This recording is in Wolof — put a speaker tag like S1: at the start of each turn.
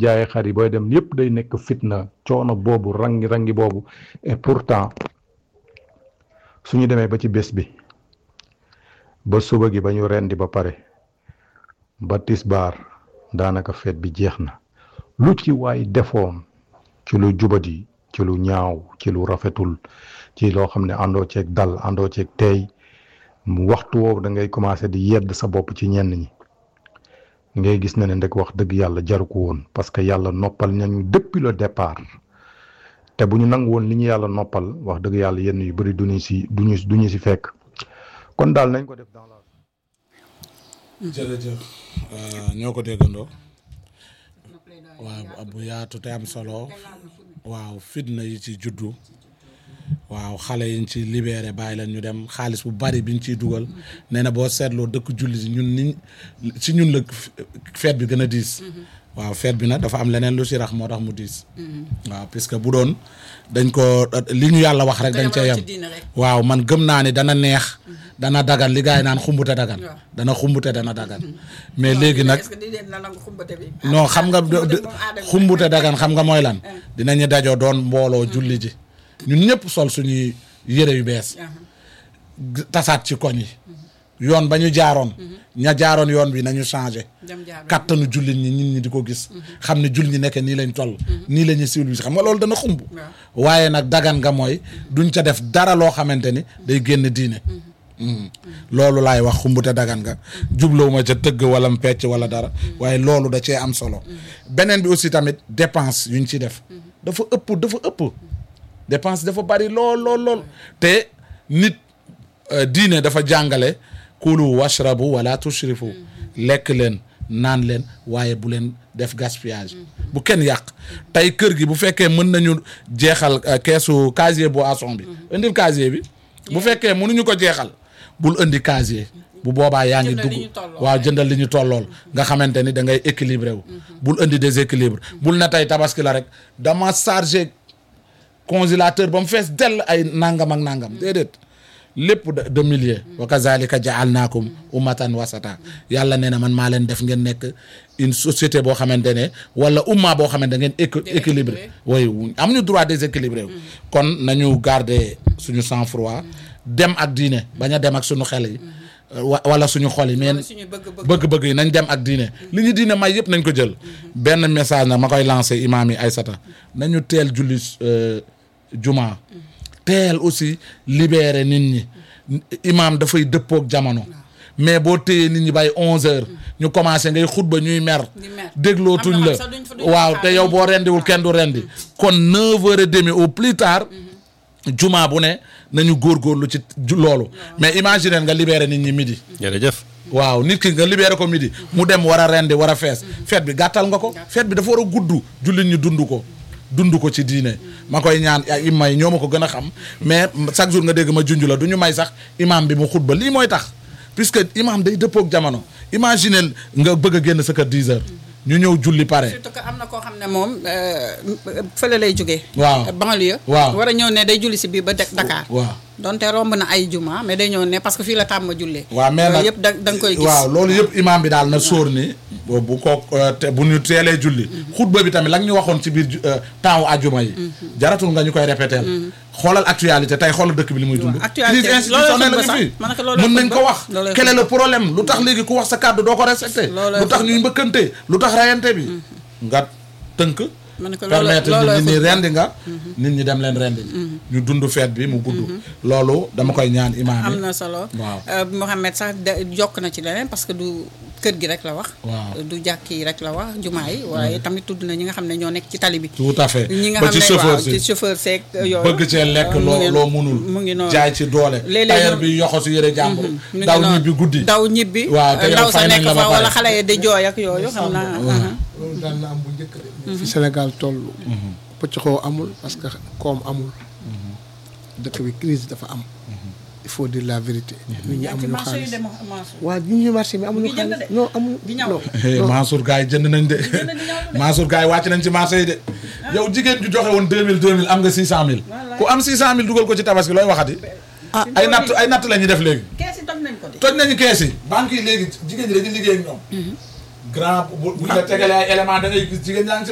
S1: jaayee xar yi booy dem yépp day nekk fitna coono boobu rangi rangi boobu et pourtant suñu demee ba ci bés bi ba suba gi ba ñu rendi ba pare ba tisbaar daanaka feet bi jeex na lu ci waay defoon ci lu jubadi ci lu ñaaw ci lu rafetul ci loo xam ne àndoo ceeg dal àndoo ceeg teey mu waxtu woowu da ngay commencé di yedd sa bopp ci ñenn ñi ngay gis na ne ndek wax dëgg yàlla jaru ko woon parce que yàlla noppal nañu depuis le départ te bu ñu nangu woon li ñu yàlla noppal wax dëgg yàlla yenn yu bëri duñu si duñu duñu si fekk kon daal nañ ko def dans la
S2: jërëjëf ñoo ko déggandoo waaw bu yaatu te am solo waaw fitna yi ci juddu waaw xale yiñ ci libéré bàyyi leen ñu dem xaalis bu bari biñ ciy dugal nee na boo seetloo dëkk julli si ñun niñ ci ñun la feet bi gën a diis waaw feet bi nag dafa am leneen lu si rax moo tax mu diis waaw puisque bu doon dañ ko li ñu yàlla wax rek dañ cee yem waaw man gëm naa ni dana neex dana dagan li gars yi naan xumbute dagan dana xumbute dana dagan mais léegi nag non xam nga xumbute dagan xam nga mooy lan dinañu dajoo doon mbooloo julli ji ñun ñëpp sol suñuy yére yu bees tasaat ci koñ yi yoon ba ñu jaaroon ña jaaroon yoon bi nañu changé kattanu jullit ñi nit ñi di ko gis xam ne jullit ñi nekk nii lañ toll nii la ñuy civilisé xam nga loolu dana xumb waaye nag dagan nga mooy duñ ca def dara loo xamante ni day génn diine loolu laay wax xumbute dagan nga jublowuma ca tëgg wala pecc wala dara waaye loolu da cee am solo beneen bi aussi tamit dépense yuñ ci def dafa ëpp dafa ëpp dépense dafa bari lool lool lool te nit diine dafa jàngale kulu washrabu wala tushrifu lekk leen naan leen waaye bu leen def gaspillage bu kenn yàq tey kër gi bu fekkee mën nañu jeexal keesu casier boisson bi indil casier bi bu fekkee mënuñu ko jeexal bul indi casier bu boobaa yaa ngi dugg waaw jëndal li ñu tollool nga xamante ni da ngay équilibré wu bul indi déséquilibre bul na tey tabaski la rek dama chargé congélateur ba mu fees dell ay nangam ak nangam déedéet lépp de millier wa kazalika jaalnaakum ummatan wasata yàlla nee na man maa leen def ngeen nekk une société boo xamante ne wala umma boo xamante ngeen équilibré way am ñu droit déséquilibré kon nañu garder suñu sang froid dem ak diine bañ a dem ak suñu xel yi wala suñu xol yi mais bëgg-bëgg yi nañ dem ak diine li ñu diine may yëpp nañ ko jël benn message nag ma koy lancé imaam yi Aysata nañu teel julli juma teel aussi libéré nit ñi imaam dafay dëppook jamono mais boo téyee nit ñi bay onze heures ñu commencé ngay xutba ñuy mer déglootuñ la waaw te yow boo rendiwul kenn du rendi kon neuf heures et demi au plus tard juma bu ne nañu góorgóorlu ci loolu mais imaginer nga libéré nit ñi midi
S3: jërëjëf
S2: waaw nit ki nga libéré ko midi mu dem war a rendi war a fees fête bi gàttal nga ko fête bi dafa war a gudd jullit ñu dund ko dund ko ci diine ma koy ñaan ay imam yi ñoo ma ko gën a xam mais chaque jour nga dégg ma junj la du ñu may sax imam bi mu xutba lii mooy tax puisque imam day dëppook jamono imaginer nga bëgg a génn sa kër 10 heures ñu ñëw julli pare.
S4: surtout que am na koo xam ne moom fële lay jógee.
S2: waaw
S4: banlieue.
S2: waaw
S4: war a ñëw ne day julli si biir ba Dakar.
S2: waaw
S4: donte romb na ay juma mais day ñëw ne parce que fii la tàmm jullee.
S2: waaw mais nag
S4: yëpp da da nga koy gis.
S2: waaw loolu yëpp imam bi daal na sóor ni bu ko te bu ñu teelee julli. xutba bi tamit la ñu waxoon ci biir temps wu ajuma yi. jaratul nga ñu koy répéter. xoolal actualité tey xoolal dëkk bi li muy dund.
S4: actualité
S2: crise institutionnelle la fi mën nañ ko wax. quel est le problème lu tax léegi ku wax sa kàddu doo ko respecté. lu tax ñuy mbëkkante lu tax rayante bi. nga tënk. permettre nit ñi rendi nga. nit ñi dem leen rendi. ñu dund feet bi mu gudd. loolu dama koy ñaan imaam
S4: am na solo.
S2: waaw
S4: Mouhamed sax jokk na ci leneen parce que du kër gi rek la wax.
S2: waaw
S4: du jàkk yi rek la wax jumaa yi waaye tamit tudd na ñi nga xam ne ñoo nekk ci tali bi.
S2: tout à fait
S4: ñi nga
S2: ba
S4: xam
S2: ci
S4: ne waaw
S2: chauffeur
S4: ci
S2: si
S4: chauffeur seeg yooyu.
S2: bëgg cee lekk loo loo munul.
S4: mu ngi noonu
S2: jaay ci doole.
S4: léeg-léeg
S2: tailleur
S4: ñu-
S2: bi yoxo si yëre jàmbur.
S4: mu ngi
S2: daw
S4: noonu.
S2: ñibbi guddi.
S4: daw ñibbi.
S2: waaw te yow
S4: ndaw sa
S2: fay nañ
S4: nekk
S2: la ba
S4: fa wala
S2: pare.
S4: xale yi di jooy ak yooyu xam naa.
S5: loolu daan na am bu njëkk de fi Sénégal toll pëccxoo amul parce que koom amul dëkk bi crise dafa am il faut dire la vérité nit ñi amuñu xaalis waaw ñi ñu marché bi amuñu
S4: ngi jënd
S5: xaalis
S4: de.
S5: non amuñu
S4: Di ñaw.
S5: non
S2: Eh,
S5: non.
S2: Mansour gars yi jënd nañ de Mansour gars yi wàcc nañ ci marché yi de yow jigéen ju joxe woon 2000 2000 am nga 600000 ku am 600000 dugal ko ci tabaski looy waxati ah ay natt ay natt la ñuy def léegi
S4: kees yi toj nañ ko de.
S2: toj nañu kees yi banque yi léegi jigéen ñi dañuy liggéey ak ñoom grand bu bu ñu la tegalee ay élément da ngay gis jigéen ñaa ngi si